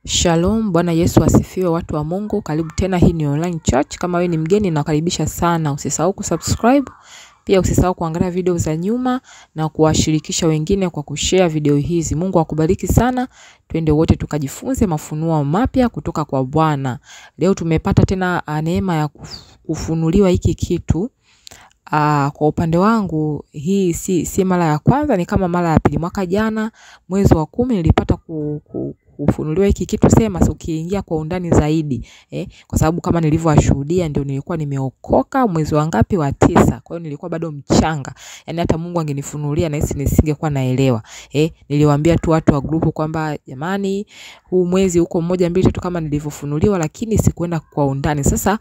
Shalom, Bwana Yesu asifiwe watu wa Mungu. Karibu tena, hii ni online church. Kama wewe ni mgeni, nakaribisha sana. Usisahau kusubscribe, pia usisahau kuangalia video za nyuma na kuwashirikisha wengine kwa kushare video hizi. Mungu akubariki sana. Twende wote tukajifunze mafunuo mapya kutoka kwa Bwana. Leo tumepata tena uh, neema ya kuf- kufunuliwa hiki kitu. Uh, kwa upande wangu hii si, si mara ya kwanza, ni kama mara ya pili. Mwaka jana mwezi wa kumi nilipata ku, ku, kufunuliwa hiki kitu sema so ukiingia kwa undani zaidi eh, kwa sababu kama nilivyowashuhudia ndio nilikuwa nimeokoka mwezi wa ngapi wa tisa. Kwa hiyo nilikuwa bado mchanga, yaani hata Mungu angenifunulia nahisi nisingekuwa naelewa eh. Niliwaambia tu watu wa grupu kwamba jamani, huu mwezi uko mmoja mbili tatu kama nilivyofunuliwa, lakini sikuenda kwa undani. Sasa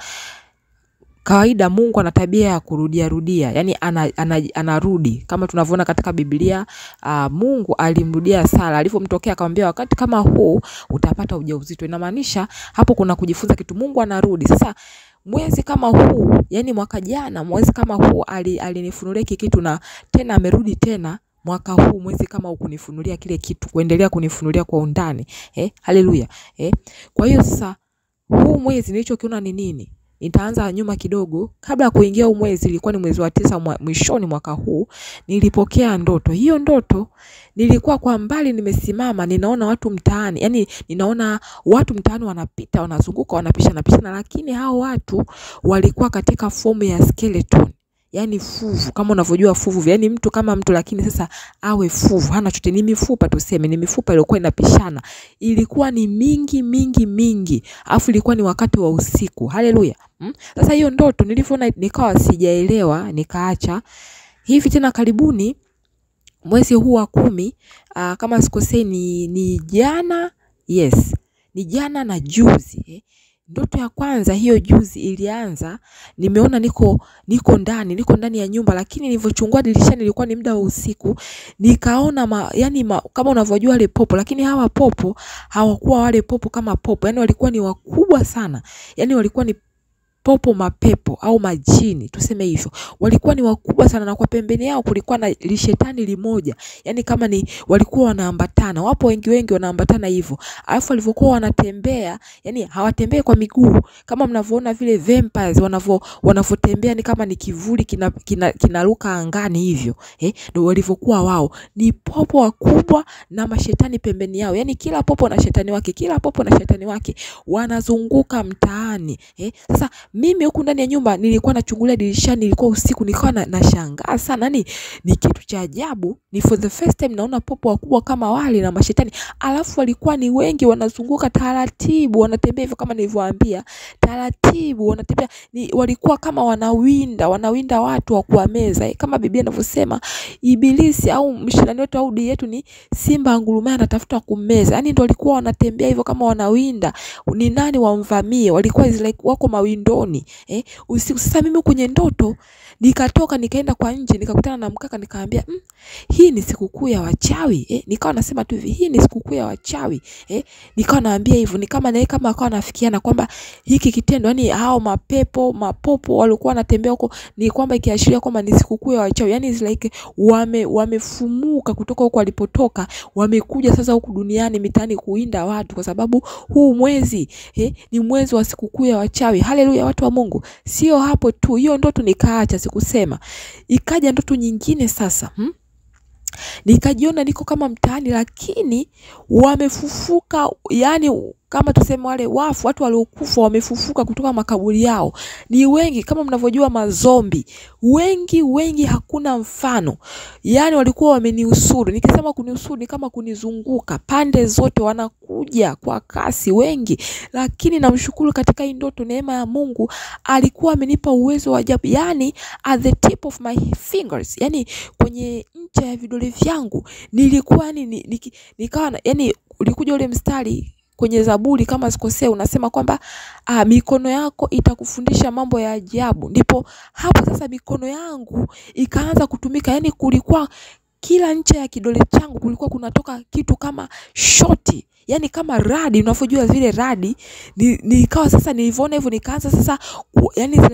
kawaida Mungu ana tabia ya kurudia rudia, yani ana, ana, anarudi kama tunavyoona katika Biblia. Uh, Mungu alimrudia Sara alivyomtokea akamwambia, wakati kama huu utapata ujauzito. Inamaanisha hapo kuna kujifunza kitu, Mungu anarudi. Sasa mwezi kama huu, yani mwaka jana mwezi kama huu ali- alinifunulia hiki kitu na tena amerudi tena mwaka huu mwezi kama huu kunifunulia kile kitu, kuendelea kunifunulia kwa undani eh, haleluya eh. Kwa hiyo sasa huu mwezi nilichokiona ni nini? Nitaanza nyuma kidogo. Kabla ya kuingia huu mwezi, ilikuwa ni mwezi wa tisa mwa, mwishoni mwaka huu, nilipokea ndoto. Hiyo ndoto nilikuwa kwa mbali nimesimama, ninaona watu mtaani, yani ninaona watu mtaani wanapita, wanazunguka, wanapishana pishana, lakini hao watu walikuwa katika fomu ya skeleton yani fuvu kama unavyojua fuvu yani mtu kama mtu lakini sasa awe fuvu hana chote ni mifupa tuseme ni mifupa iliyokuwa inapishana ilikuwa ni mingi mingi mingi alafu ilikuwa ni wakati wa usiku haleluya hmm? sasa hiyo ndoto nilivyoona nikawa sijaelewa nikaacha hivi tena karibuni mwezi huu wa kumi uh, kama sikosei ni, ni jana yes ni jana na juzi eh. Ndoto ya kwanza hiyo juzi ilianza, nimeona niko niko ndani niko ndani ya nyumba, lakini nilivyochungua dirishani ilikuwa ni muda wa usiku, nikaona ma, yani ma, kama unavyojua wale popo, lakini hawa popo hawakuwa wale popo kama popo, yani walikuwa ni wakubwa sana, yani walikuwa ni popo mapepo au majini tuseme hivyo, walikuwa ni wakubwa sana, na kwa pembeni yao kulikuwa na lishetani limoja, yani kama ni walikuwa wanaambatana, wapo wengi wengi wanaambatana hivyo, alafu walivyokuwa wanatembea, yani hawatembei kwa miguu kama mnavyoona vile vampires wanavyo wanavyotembea, ni kama ni kivuli kinaruka kina, kinaruka angani hivyo eh, ndio walivyokuwa wao, ni popo wakubwa na mashetani pembeni yao, yani kila popo na shetani wake, kila popo na shetani wake wanazunguka mtaani eh. Sasa mimi huku ndani ya nyumba nilikuwa nachungulia dirishani, ilikuwa usiku, nikawa na, nashangaa sana, yani ni kitu cha ajabu, ni for the first time naona popo wakubwa kama wale na mashetani, alafu walikuwa ni wengi, wanazunguka taratibu, wanatembea hivyo kama nilivyowaambia, taratibu wanatembea, ni walikuwa kama wanawinda, wanawinda watu wa kuwameza eh, kama Biblia inavyosema ibilisi au mshindani wetu au adui yetu ni simba angurumaye anatafuta kummeza, yani ndio walikuwa wanatembea hivyo kama wanawinda, ni nani wamvamie, walikuwa is like wako mawindoni eh, usiku. Sasa mimi kwenye ndoto nikatoka nikaenda kwa nje nikakutana na mkaka nikaambia, mm, hii ni sikukuu ya wachawi eh. Nikawa nasema tu hivi, hii ni sikukuu ya wachawi eh. Nikawa naambia hivyo, ni kama naye kama akawa nafikiana kwamba hiki kitendo, yani hao mapepo mapopo walikuwa wanatembea huko, ni kwamba ikiashiria kwamba ni sikukuu ya wachawi, yani it's like wame wamefumuka kutoka huko walipotoka, wamekuja sasa huku duniani mitaani kuinda watu, kwa sababu huu mwezi eh, ni mwezi wa sikukuu ya wachawi. Haleluya, watu wa Mungu. Sio hapo tu, hiyo ndoto nikaacha, sikusema. Ikaja ndoto nyingine sasa hmm? Nikajiona niko kama mtaani, lakini wamefufuka, yani kama tuseme wale wafu, watu waliokufa wamefufuka kutoka makaburi yao, ni wengi kama mnavyojua, mazombi wengi wengi, hakuna mfano. Yani walikuwa wameniusuru. Nikisema kuniusuru ni kama kunizunguka pande zote, wanakuja kwa kasi wengi, lakini namshukuru katika hii ndoto, neema ya Mungu alikuwa amenipa uwezo wa ajabu, yani at the tip of my fingers, yani kwenye ncha ya vidole vyangu nilikuwa yani, ni- niki- nikawa na- yani ulikuja ule mstari kwenye Zaburi kama sikosea, unasema kwamba ah, mikono yako itakufundisha mambo ya ajabu. Ndipo hapo sasa mikono yangu ikaanza kutumika, yani kulikuwa kila ncha ya kidole changu kulikuwa kunatoka kitu kama shoti yani kama radi unavyojua vile radi ni, nikawa sasa nilivyoona hivyo nikaanza sasa ku, yani like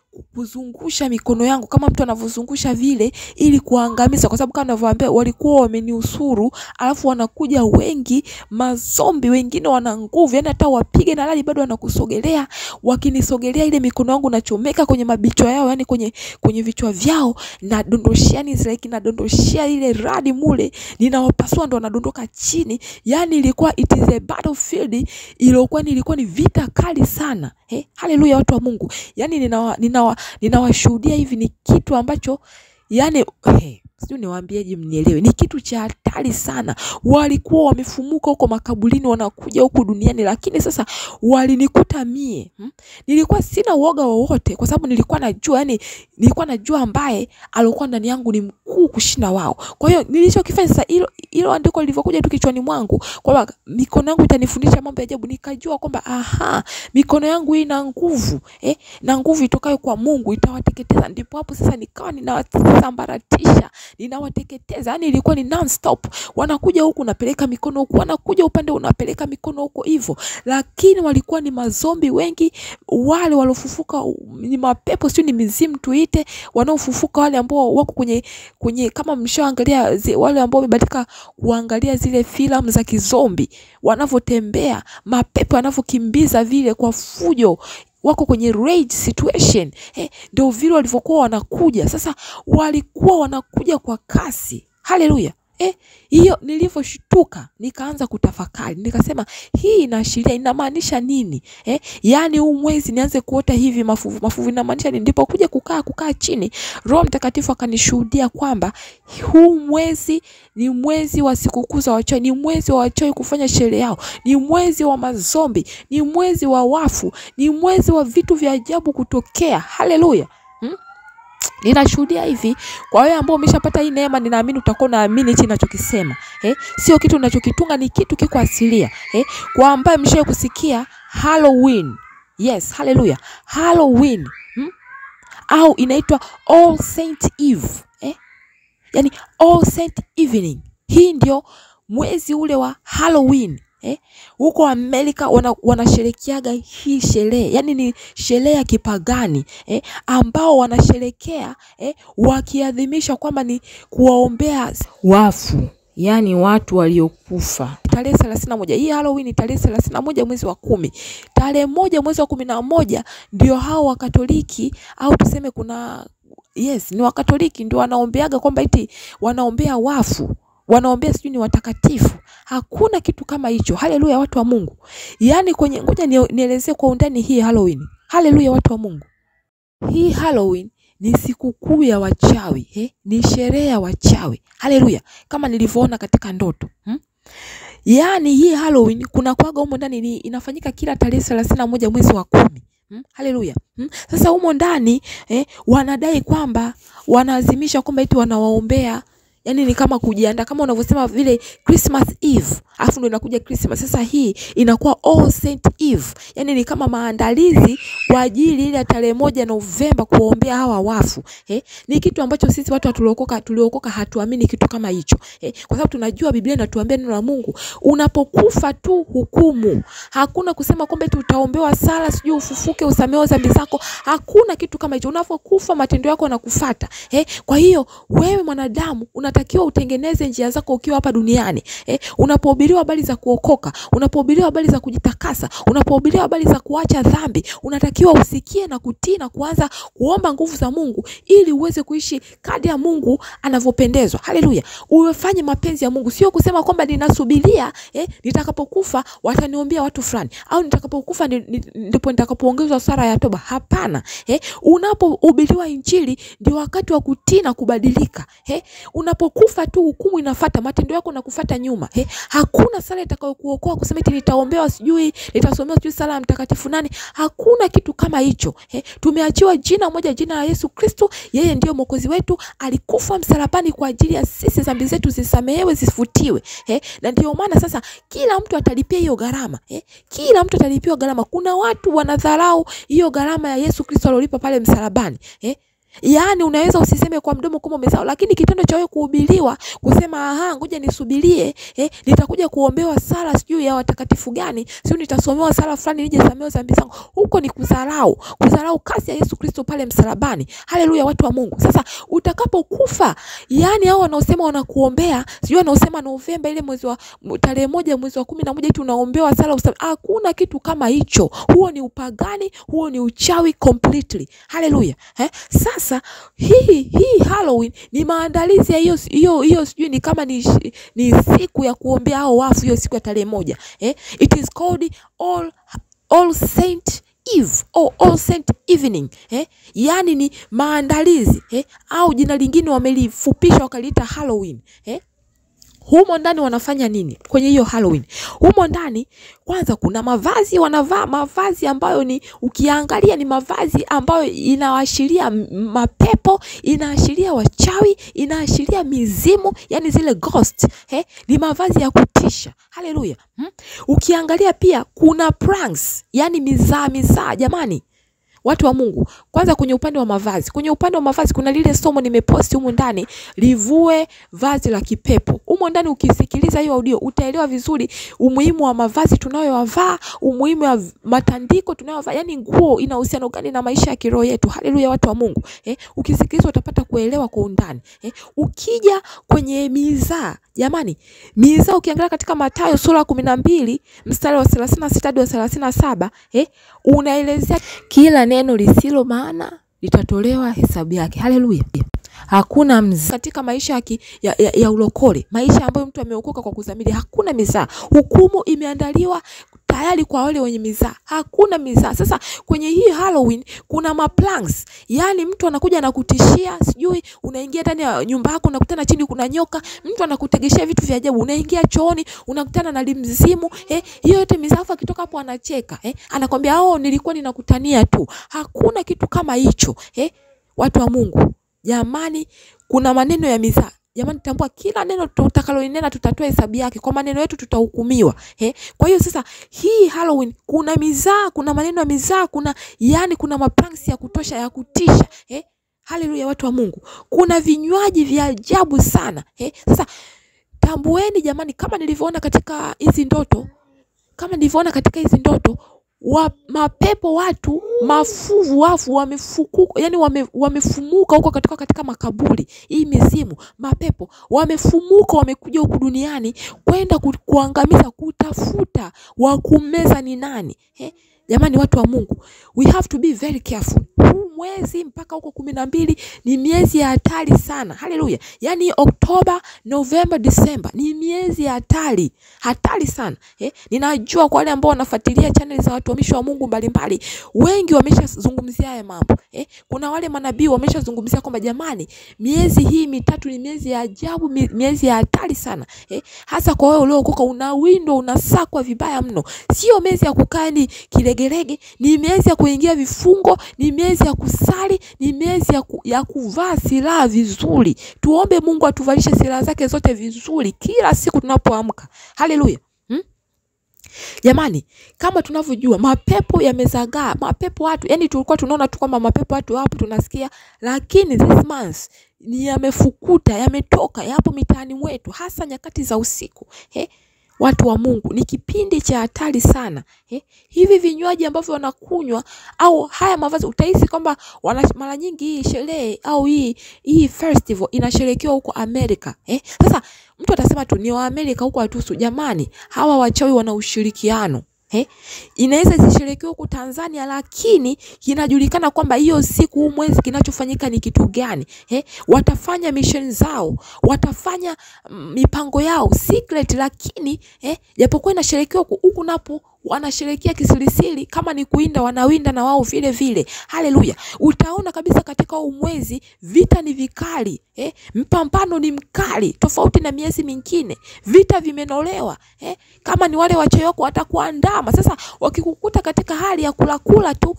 kuzungusha mikono yangu kama mtu anavyozungusha vile ili kuangamiza, kwa sababu kama ninavyowaambia walikuwa wameniusuru, alafu wanakuja wengi mazombi, wengine wana nguvu, yani hata wapige na radi bado wanakusogelea. Wakinisogelea ile mikono yangu nachomeka kwenye mabichwa yao, yani kwenye kwenye vichwa vyao, nadondoshia yani like nadondoshia ile radi mule, ninawapasua ndo wanadondoka chini. Yani ilikuwa it is a battlefield, ilikuwa ilikuwa ni vita kali sana. Eh, haleluya watu wa Mungu. Yani ninawa, ninawa, ninawashuhudia hivi ni kitu ambacho yani hey, sijui niwaambieje mnielewe, ni kitu cha hatari sana. Walikuwa wamefumuka huko makaburini, wanakuja huku duniani, lakini sasa walinikuta mie hmm? Nilikuwa sina uoga wowote, kwa sababu nilikuwa najua, yani nilikuwa najua ambaye alikuwa ndani yangu ni mkuu kushinda wao. Kwa hiyo nilichokifanya sasa, hilo hilo andiko lilivyokuja tu kichwani mwangu kwamba mikono yangu itanifundisha mambo ya ajabu, nikajua kwamba aha, mikono yangu hii ina nguvu eh, na nguvu itokayo kwa Mungu itawateketeza. Ndipo hapo sasa nikawa ninawasambaratisha ninawateketeza, yani ilikuwa ni non-stop. Wanakuja huku unapeleka mikono huku, wanakuja upande unapeleka mikono huko hivyo, lakini walikuwa ni mazombi wengi, wale waliofufuka ni mapepo, sio ni mizimu tuite, wanaofufuka wale ambao wako kwenye kwenye, kama mshaangalia zi- wale ambao wamebadilika kuangalia zile filamu za kizombi, wanavyotembea mapepo yanavyokimbiza vile kwa fujo wako kwenye rage situation eh, ndio vile walivyokuwa wanakuja. Sasa walikuwa wanakuja kwa kasi. Haleluya! Eh, hiyo nilivyoshtuka nikaanza kutafakari, nikasema hii inaashiria inamaanisha nini? Eh, yaani huu mwezi nianze kuota hivi mafuvu mafuvu, inamaanisha nini? Ndipo kuja kukaa kukaa chini, Roho Mtakatifu akanishuhudia kwamba huu mwezi ni mwezi wa sikukuu za wachawi, ni mwezi wa wachawi kufanya sherehe yao, ni mwezi wa mazombi, ni mwezi wa wafu, ni mwezi wa vitu vya ajabu kutokea. Haleluya! hmm? Ninashuhudia hivi kwa wewe ambao umeshapata hii neema, ninaamini utakuwa unaamini hichi ninachokisema. Eh, sio kitu ninachokitunga, ni kitu kiko asilia. Eh, kwa ambaye mshawahi kusikia Halloween. Yes, haleluya. Halloween. Hmm? Au inaitwa All Saint Eve. Eh? Yaani All Saint Evening. Hii ndio mwezi ule wa Halloween. Eh? Huko Amerika wana, wanasherekeaga hii sherehe, yaani ni sherehe ya kipagani eh, ambao wanasherekea eh, wakiadhimisha kwamba ni kuwaombea wafu, yaani watu waliokufa. Tarehe thelathini na moja hii Halloween ni tarehe thelathini na moja mwezi wa kumi. Tarehe moja mwezi wa kumi na moja ndio hao Wakatoliki au tuseme kuna yes, ni Wakatoliki ndio wanaombeaga kwamba eti wanaombea wafu wanaombea sijui ni watakatifu. Hakuna kitu kama hicho. Haleluya, watu wa Mungu. Yaani kwenye, ngoja nie- nielezee kwa undani hii Halloween. Haleluya, watu wa Mungu. Hii Halloween ni sikukuu ya wachawi eh? Ni sherehe ya wachawi. Haleluya, kama nilivyoona katika ndoto hmm? Yaani hii Halloween kuna kwaga humo ndani ni inafanyika kila tarehe thelathini na moja mwezi wa kumi. Hmm? Haleluya. Hmm? Sasa humo ndani eh, wanadai kwamba wanaazimisha kwamba eti wanawaombea yani ni kama kujiandaa kama unavyosema vile Christmas Eve, alafu ndo inakuja Christmas. Sasa hii inakuwa All Saint Eve, yani ni kama maandalizi kwa ajili ile ya tarehe moja Novemba kuwaombea hawa wafu eh. Ni kitu ambacho sisi watu tuliokoka tuliokoka hatuamini kitu kama hicho eh, kwa sababu tunajua Biblia inatuambia neno la Mungu, unapokufa tu hukumu. Hakuna kusema kwamba eti utaombewa sala sijui ufufuke usamehewe dhambi zako. Hakuna kitu kama hicho. Unapokufa matendo yako yanakufuata eh. Kwa hiyo wewe mwanadamu unatakiwa utengeneze njia zako ukiwa hapa duniani eh. Unapohubiriwa habari za kuokoka, unapohubiriwa habari za kujitakasa, unapohubiriwa habari za kuacha dhambi, unatakiwa usikie na kutii na kuanza kuomba nguvu za Mungu ili uweze kuishi kadri ya Mungu anavyopendezwa. Haleluya, uwefanye mapenzi ya Mungu, sio kusema kwamba ninasubiria eh, nitakapokufa wataniombea watu fulani au nitakapokufa ndi- ndi- ndipo nitakapoongezwa sara ya toba. Hapana eh, unapohubiriwa Injili ndio wakati wa kutii na kubadilika eh, unapokufa tu hukumu inafata, matendo yako nakufata nyuma eh, hakuna sala itakayokuokoa kusema eti nitaombewa sijui nitasomewa sijui sala ya mtakatifu nani. Hakuna kitu kama hicho eh, tumeachiwa jina moja, jina la Yesu Kristo. Yeye ndiyo mwokozi wetu, alikufa msalabani kwa ajili ya sisi, dhambi zetu zisamehewe, zifutiwe eh, na ndio maana sasa kila mtu atalipia hiyo gharama eh, kila mtu atalipia gharama. Kuna watu wanadharau hiyo gharama ya Yesu Kristo aliolipa pale msalabani eh, Yaani unaweza usiseme kwa mdomo kama umesahau, lakini kitendo cha wewe kuhubiriwa kusema aha, ngoja nisubirie eh, nitakuja kuombewa sala sijui ya watakatifu gani, sio nitasomewa sala fulani nije samehewe dhambi zangu, huko ni kudharau, kudharau kazi ya Yesu Kristo pale msalabani. Haleluya, watu wa Mungu. Sasa utakapokufa, yaani hao wanaosema wanakuombea, sijui wanaosema Novemba ile mwezi wa tarehe moja mwezi wa kumi na moja eti unaombewa sala usame, hakuna kitu kama hicho. Huo ni upagani, huo ni uchawi completely. Haleluya. Eh? Sasa hii hii Halloween ni maandalizi ya hiyo hiyo hiyo, sijui ni kama ni, ni siku ya kuombea hao wafu, hiyo siku ya tarehe moja eh? It is called all, all Saint Eve or All Saint Evening eh? Yaani ni maandalizi eh? Au jina lingine wamelifupisha wakaliita Halloween eh? Humo ndani wanafanya nini kwenye hiyo Halloween? Humo ndani kwanza kuna mavazi, wanavaa mavazi ambayo ni ukiangalia ni mavazi ambayo inaashiria mapepo, inaashiria wachawi, inaashiria mizimu, yani zile ghost eh? Ni mavazi ya kutisha. Haleluya. Hmm? Ukiangalia pia kuna pranks, yani mizaa mizaa, jamani watu wa Mungu, kwanza kwenye upande wa mavazi, kwenye upande wa mavazi kuna lile somo nimeposti humu ndani, livue vazi la kipepo. Humo ndani ukisikiliza hiyo audio utaelewa vizuri umuhimu wa mavazi tunayovaa, umuhimu wa matandiko tunayovaa, yani nguo ina uhusiano gani na maisha ya kiroho yetu. Haleluya, watu wa Mungu eh, ukisikiliza utapata kuelewa kwa undani eh. Ukija kwenye mizaa, jamani, mizaa ukiangalia katika Mathayo sura kumi na mbili mstari wa thelathini na sita hadi wa thelathini na saba eh, unaelezea kila neno lisilo maana litatolewa hesabu yake. Haleluya. Hakuna mzaa katika maisha ya, ya, ya, ya ulokole, maisha ambayo mtu ameokoka kwa kuzamili, hakuna mizaa. Hukumu imeandaliwa tayari kwa wale wenye mizaa, hakuna mizaa. Sasa kwenye hii Halloween kuna maplanks, yaani mtu anakuja na kutishia, sijui unaingia ndani ya nyumba yako unakutana chini kuna nyoka, mtu anakutegeshea vitu vya ajabu, unaingia chooni unakutana na limzimu eh, hiyo yote mizaa. Akitoka hapo anacheka eh, anakwambia oh, nilikuwa ninakutania tu. Hakuna kitu kama hicho eh, watu wa Mungu jamani, kuna maneno ya mizaa Jamani, tambua kila neno tutakalolinena tutatoa hesabu yake, kwa maneno yetu tutahukumiwa. Eh, kwa hiyo sasa hii Halloween kuna mizaa, kuna maneno ya mizaa, kuna yani, kuna mapranks ya kutosha ya kutisha. Eh, haleluya, watu wa Mungu, kuna vinywaji vya ajabu sana. Eh, sasa tambueni jamani, kama nilivyoona katika hizi ndoto, kama nilivyoona katika hizi ndoto wa mapepo watu mafuvu wafu wamefukuka, yani wame, wamefumuka huko katika, katika makaburi. Hii mizimu mapepo wamefumuka, wamekuja huku duniani kwenda ku, kuangamiza, kutafuta wa kumeza ni nani eh? Jamani, watu wa Mungu, we have to be very careful. Huu mwezi mpaka huko kumi na mbili ni miezi ya hatari sana. Haleluya! Yaani Oktoba, Novemba, Disemba ni miezi ya hatari, hatari sana eh? Ninajua kwa wale ambao wanafuatilia channel za watumishi wa Mungu mbalimbali, wengi wameshazungumzia haya mambo eh? Kuna wale manabii wameshazungumzia kwamba jamani, miezi hii mitatu ni miezi ya ajabu, miezi ya hatari sana eh? Hasa kwa wewe uliookoka, unawindwa, unasakwa vibaya mno. Sio miezi ya kukaa ni kilegelege, ni miezi ya kuingia vifungo, ni miezi ya kusali, ni miezi ya, ku, ya kuvaa silaha vizuri. Tuombe Mungu atuvalishe silaha zake zote vizuri kila siku tunapoamka. Haleluya. Hmm? Jamani, kama tunavyojua mapepo yamezagaa, mapepo watu, yani tulikuwa tunaona tu kwamba mapepo watu hapo tunasikia, lakini this month ni yamefukuta, yametoka, yapo mitaani mwetu, hasa nyakati za usiku eh? Watu wa Mungu, ni kipindi cha hatari sana eh? Hivi vinywaji ambavyo wanakunywa au haya mavazi, utahisi kwamba mara nyingi hii sherehe au hii hii festival inasherekewa huko Amerika eh? Sasa mtu atasema tu ni wa Amerika huko watusu. Jamani, hawa wachawi wana ushirikiano eh? Inaweza isisherekewe huko Tanzania, lakini kinajulikana kwamba hiyo siku, huu mwezi, kinachofanyika ni kitu gani eh? Watafanya mission zao, watafanya mipango yao secret, lakini eh, japokuwa inasherekewa huku napo wanasherekea kisirisiri, kama ni kuinda wanawinda na wao vile vile. Haleluya! Utaona kabisa katika huu mwezi vita ni vikali eh? Mpambano ni mkali, tofauti na miezi mingine. Vita vimenolewa eh? Kama ni wale wachoyo wako watakuandama sasa, wakikukuta katika hali ya kulakula tu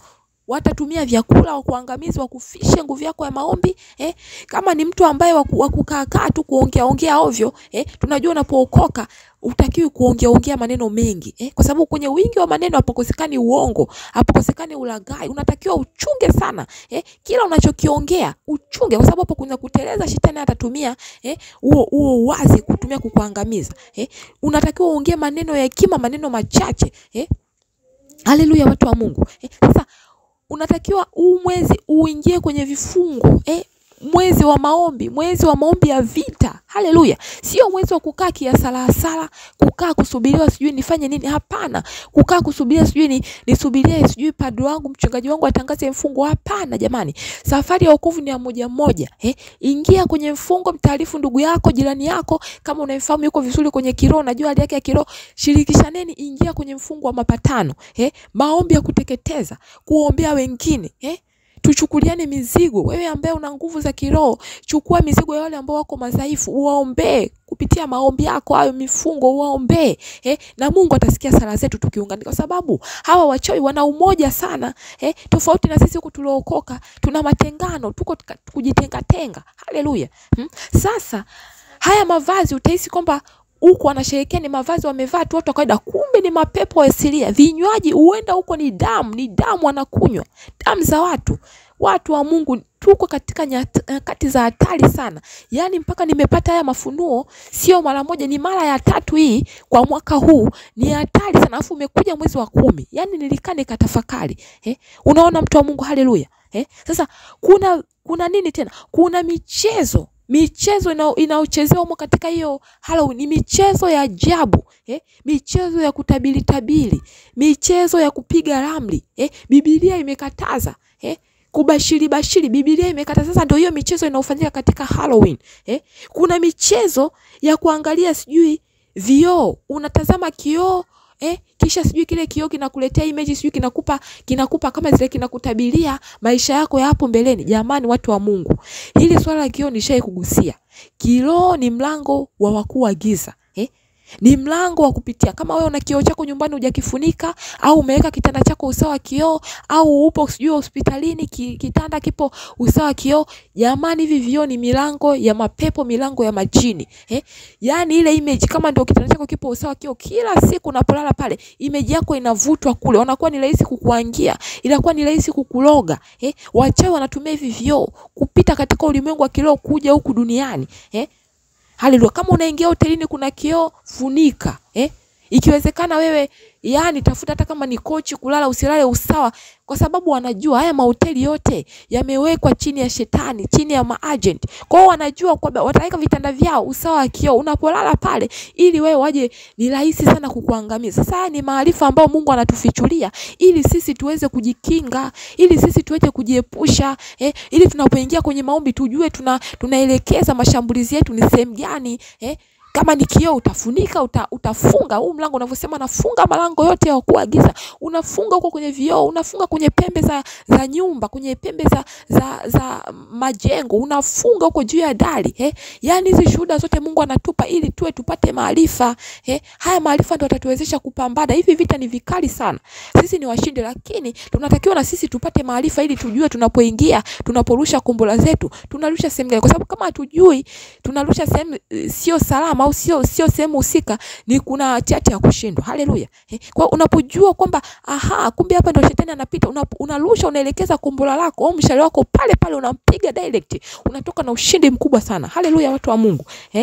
watatumia vyakula wa kuangamizi wakufishe nguvu yako ya maombi eh? Kama ni mtu ambaye wa kukaakaa tu kuongea ongea ovyo eh? Tunajua unapookoka utakiwi kuongea ongea maneno mengi eh? Kwa sababu kwenye wingi wa maneno hapakosekani uongo, hapakosekani ulaghai. Unatakiwa uchunge sana eh? Kila unachokiongea uchunge, kwa sababu hapo kuna kuteleza. Shetani atatumia eh huo huo wazi kutumia kukuangamiza eh? Unatakiwa uongee maneno ya hekima, maneno machache eh? Haleluya, watu wa Mungu eh? Sasa unatakiwa huu mwezi uingie kwenye vifungo eh? Mwezi wa maombi, mwezi wa maombi ya vita. Haleluya, sio mwezi wa kukaa kiasalasala, kukaa kusubiriwa sijui nifanye nini. Hapana, kukaa kusubiria sijui ni nisubirie sijui padri wangu mchungaji wangu atangaze mfungo. Hapana jamani, safari ya wokovu ni ya moja moja eh. Ingia kwenye mfungo, mtaarifu ndugu yako, jirani yako, kama unamfahamu yuko vizuri kwenye kiroho, unajua hali yake ya kiroho, shirikishaneni, ingia kwenye mfungo wa mapatano eh, maombi ya kuteketeza, kuombea wengine eh Tuchukuliane mizigo. Wewe ambaye una nguvu za kiroho, chukua mizigo ya wale ambao wako madhaifu, uwaombee kupitia maombi yako hayo, mifungo uwaombee, eh, na Mungu atasikia sala zetu tukiunganika, kwa sababu hawa wachawi wana umoja sana, eh, tofauti na sisi huku tuliookoka, tuna matengano, tuko kujitenga tenga. Haleluya! Hmm? Sasa haya mavazi utahisi kwamba huko wanasherekea ni mavazi wamevaa tu watu wa kawaida, kumbe ni mapepo asilia. Vinywaji huenda huko ni damu, ni damu wanakunywa, damu za watu. Watu wa Mungu, tuko katika nyakati za hatari sana. Yaani mpaka nimepata haya mafunuo, sio mara moja, ni mara ya tatu hii kwa mwaka huu. Ni hatari sana, alafu umekuja mwezi wa kumi. Yaani nilikaa nikatafakari eh? Unaona mtu wa Mungu, haleluya eh? Sasa kuna kuna nini tena? Kuna michezo michezo inayochezewa humo katika hiyo Halloween ni michezo ya ajabu eh? Michezo ya kutabiri tabiri, michezo ya kupiga ramli eh? Biblia imekataza eh? Kubashiri bashiri, Biblia imekataza. Sasa ndio hiyo michezo inayofanyika katika Halloween eh? Kuna michezo ya kuangalia sijui vioo, unatazama kioo Eh, kisha sijui kile kioo kinakuletea image sijui kinakupa kinakupa kama zile kinakutabiria maisha yako ya hapo mbeleni. Jamani, watu wa Mungu, hili swala la kioo nishai kugusia. Kioo ni mlango wa wakuu wa giza eh? Ni mlango wa kupitia. Kama wewe una kioo chako nyumbani hujakifunika, au umeweka kitanda chako usawa kioo, au upo sijui hospitalini ki, kitanda kipo usawa kioo, jamani, hivi vioo ni milango ya mapepo, milango ya majini eh? Yaani ile image, kama ndio kitanda chako kipo usawa kioo, kila siku unapolala pale, image yako inavutwa kule, unakuwa ni rahisi kukuangia, inakuwa ni rahisi kukuloga eh? Wachawi wanatumia hivi vioo kupita katika ulimwengu wa kiroho kuja huku duniani eh? Haleluya! Kama unaingia hotelini kuna kioo, funika eh? Ikiwezekana wewe yani tafuta hata kama ni kochi kulala, usilale usawa, kwa sababu wanajua haya mahoteli yote yamewekwa chini ya shetani, chini ya maagent. Kwa hiyo wanajua kwamba wataweka vitanda vyao usawa wa kioo, unapolala pale, ili wewe waje, ni rahisi sana kukuangamiza. Sasa haya ni maarifa ambayo Mungu anatufichulia ili sisi tuweze kujikinga, ili sisi tuweze kujiepusha eh, ili tunapoingia kwenye maombi tujue tuna tunaelekeza mashambulizi yetu ni sehemu gani eh kama ni kioo utafunika, uta, utafunga huu mlango unavyosema, nafunga malango yote ya kuagiza, unafunga huko kwenye vioo, unafunga kwenye pembe za, za nyumba, kwenye pembe za, za, za majengo, unafunga huko juu ya dari eh. Yani hizi shuhuda zote Mungu anatupa ili tuwe tupate maarifa eh. Haya maarifa ndio yatatuwezesha kupambana. Hivi vita ni vikali sana, sisi ni washindi, lakini tunatakiwa na sisi tupate maarifa ili tujue tunapoingia, tunaporusha kombora zetu tunarusha sehemu gani, kwa sababu kama hatujui tunarusha sehemu sio salama au sio sio sehemu husika, ni kuna hatihati ya kushindwa. Haleluya! Eh, kwa unapojua kwamba aha, kumbe hapa ndio shetani anapita, unarusha unaelekeza kombora lako au mshale wako pale pale, unampiga direct, unatoka na ushindi mkubwa sana. Haleluya, watu wa Mungu eh?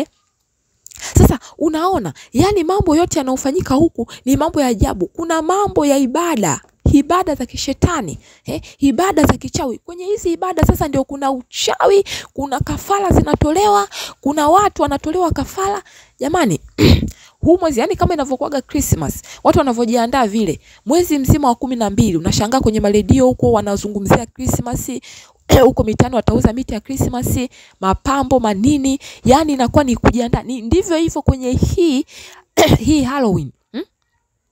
Sasa unaona, yani mambo yote yanayofanyika huku ni mambo ya ajabu. Kuna mambo ya ibada ibada za kishetani eh, ibada za kichawi. Kwenye hizi ibada sasa ndio kuna uchawi, kuna kafara zinatolewa, kuna watu wanatolewa kafara. Jamani, huu mwezi yani kama inavyokuwaga Christmas, watu wanavyojiandaa vile, mwezi mzima wa kumi na mbili unashangaa kwenye maredio huko wanazungumzia Christmas huko mitaani watauza miti ya Christmas, mapambo manini, yani inakuwa ni kujiandaa. Ni ndivyo hivyo kwenye hii hii Halloween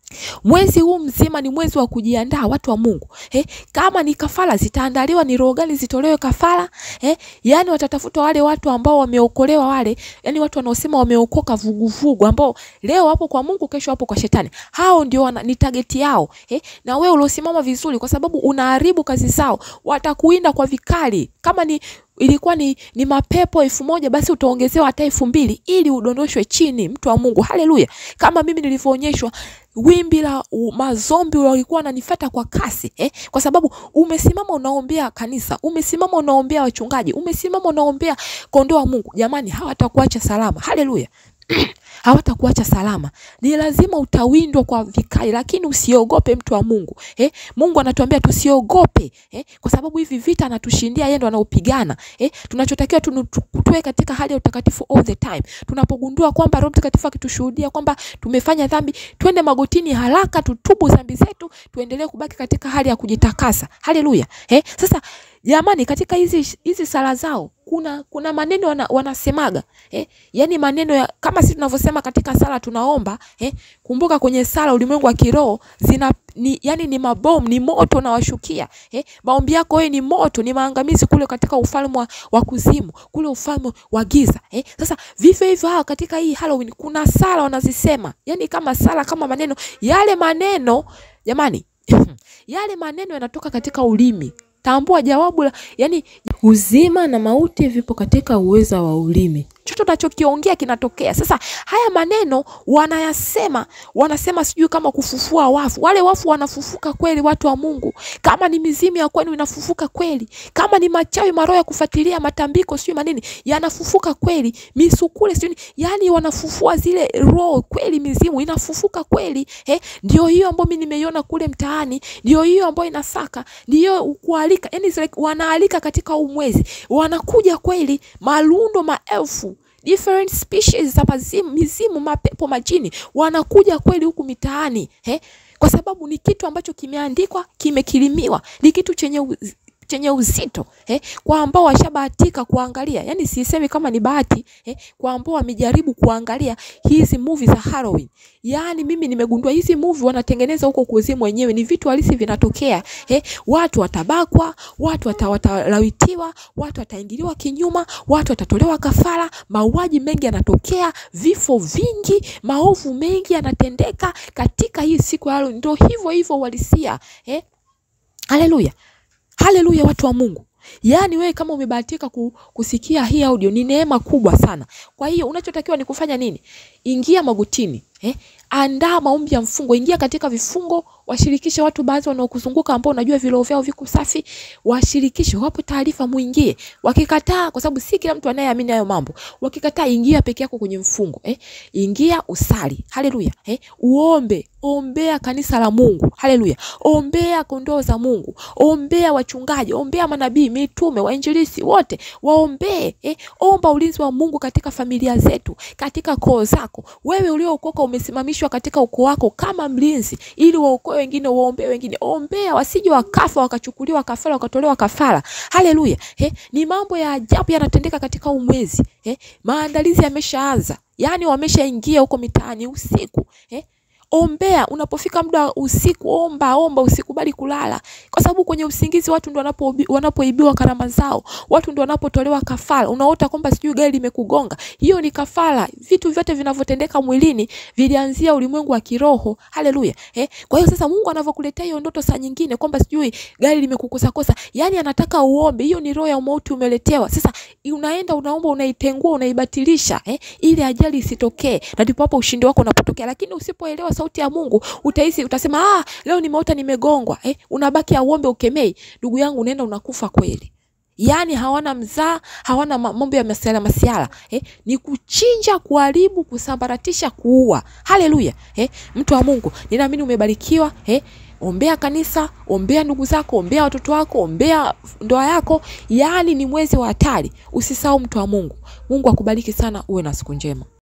Mwezi huu mzima ni mwezi wa kujiandaa watu wa Mungu. Eh, kama ni kafara zitaandaliwa, ni roho gani zitolewe kafara? Eh, yani watatafuta wale watu ambao wameokolewa wale, yani watu wanaosema wameokoka vuguvugu ambao leo wapo kwa Mungu, kesho wapo kwa shetani. Hao ndio wana, ni target yao. Eh, na wewe uliosimama vizuri kwa sababu unaharibu kazi zao, watakuinda kwa vikali. Kama ni ilikuwa ni, ni mapepo elfu moja basi utaongezewa hata elfu mbili ili udondoshwe chini, mtu wa Mungu. Haleluya! Kama mimi nilivyoonyeshwa wimbi la u- mazombi walikuwa wananifuata kwa kasi eh? Kwa sababu umesimama unaombea kanisa, umesimama unaombea wachungaji, umesimama unaombea kondoo wa Mungu. Jamani, hawatakuacha salama. Haleluya! hawatakuacha salama. Ni lazima utawindwa kwa vikali, lakini usiogope mtu wa Mungu eh? Mungu anatuambia tusiogope eh? Kwa sababu hivi vita anatushindia yeye, ndo anaupigana eh? Tunachotakiwa tu tuwe katika hali ya utakatifu all the time. Tunapogundua kwamba Roho Mtakatifu akitushuhudia kwamba tumefanya dhambi, twende magotini haraka, tutubu dhambi zetu, tuendelee kubaki katika hali ya kujitakasa. Haleluya eh? Sasa jamani, katika hizi hizi sala zao kuna kuna maneno wana, wanasemaga eh? Yani maneno ya kama sisi tunavyosema katika sala tunaomba eh? Kumbuka kwenye sala ulimwengu wa kiroho zina ni, yani ni mabomu ni moto unawashukia eh? Maombi yako wewe ni moto, ni maangamizi kule katika ufalme wa, wa kuzimu kule ufalme wa giza eh? Sasa vivyo hivyo hawa katika hii Halloween kuna sala wanazisema, yani kama sala kama maneno yale maneno jamani yale maneno yanatoka katika ulimi tambua jawabu la yani uzima na mauti vipo katika uweza wa ulimi chochote unachokiongea kinatokea sasa haya maneno wanayasema wanasema sijui kama kufufua wafu wale wafu wanafufuka kweli watu wa mungu kama ni mizimu ya kwenu inafufuka kweli kama ni machawi maroho ya kufuatilia matambiko sijui manini yanafufuka kweli misukule sijui yani wanafufua zile roho kweli mizimu inafufuka kweli eh, ndio hiyo ambayo mi nimeiona kule mtaani ndio hiyo ambayo inasaka ndio kualika yani like, wanaalika katika huu mwezi wanakuja kweli malundo maelfu different species za mazimu, mizimu mapepo majini wanakuja kweli huku mitaani eh? kwa sababu ni kitu ambacho kimeandikwa kimekilimiwa ni kitu chenye uz chenye uzito eh, kwa ambao washabahatika kuangalia, yani sisemi kama ni bahati eh, kwa ambao wamejaribu kuangalia hizi movie za Halloween. Yani mimi nimegundua hizi movie wanatengeneza huko kuzimu wenyewe, ni vitu halisi vinatokea eh, watu watabakwa, watu wata, watalawitiwa, watu wataingiliwa kinyuma, watu watatolewa kafara, mauaji mengi yanatokea, vifo vingi, maovu mengi yanatendeka katika hii siku ya Halloween. Ndio hivyo hivyo walisia eh, haleluya. Haleluya, watu wa Mungu. Yaani wewe kama umebahatika kusikia hii audio ni neema kubwa sana. Kwa hiyo unachotakiwa ni kufanya nini? Ingia magotini, eh? Andaa maombi ya mfungo, ingia katika vifungo, washirikishe watu baadhi wanaokuzunguka ambao unajua viroho vyao viko safi, washirikishe, wape taarifa, muingie. Wakikataa, kwa sababu si kila mtu anayeamini hayo mambo, wakikataa, ingia peke yako kwenye mfungo, eh? Ingia usali, haleluya, eh? Uombe, ombea kanisa la Mungu, haleluya, ombea kondoo za Mungu, ombea wachungaji, ombea manabii, mitume, wainjilisi wote, waombee, eh? Omba ulinzi wa Mungu katika familia zetu, katika koo zako. Wewe uliookoka umesimamishwa katika ukoo wako kama mlinzi, ili waokoe wengine, waombee wengine. Ombea wasije wakafa wakachukuliwa kafara wakatolewa kafara. Haleluya! Eh, ni mambo ya ajabu yanatendeka katika umwezi. Eh, maandalizi yameshaanza, yaani wameshaingia huko mitaani usiku. Eh, ombea unapofika muda wa usiku, omba omba, usikubali kulala, kwa sababu kwenye usingizi watu ndio wanapoibiwa karama zao, watu ndio wanapotolewa kafara. Unaota kwamba sijui gari limekugonga, hiyo ni kafara. Vitu vyote vinavyotendeka mwilini vilianzia ulimwengu wa kiroho. Haleluya! Eh, kwa hiyo sasa Mungu anavyokuletea hiyo ndoto saa nyingine kwamba sijui gari limekukosa kosa, yani anataka uombe, hiyo ni roho ya mauti umeletewa. Sasa unaenda unaomba, unaitengua, unaibatilisha, eh, ili ajali isitokee, na ndipo hapo ushindi wako unapotokea. Lakini usipoelewa sauti ya Mungu utahisi utasema, ah, leo nimeota nimegongwa. Eh, unabaki auombe ukemei, ndugu yangu, unaenda unakufa kweli. Yaani hawana mzaa, hawana mambo ya masiala masiala eh, ni kuchinja, kuharibu, kusambaratisha, kuua. Haleluya eh, mtu wa Mungu, ninaamini umebarikiwa eh. Ombea kanisa, ombea ndugu zako, ombea watoto wako, ombea ndoa yako. Yaani ni mwezi wa hatari. Usisahau mtu wa Mungu. Mungu akubariki sana, uwe na siku njema.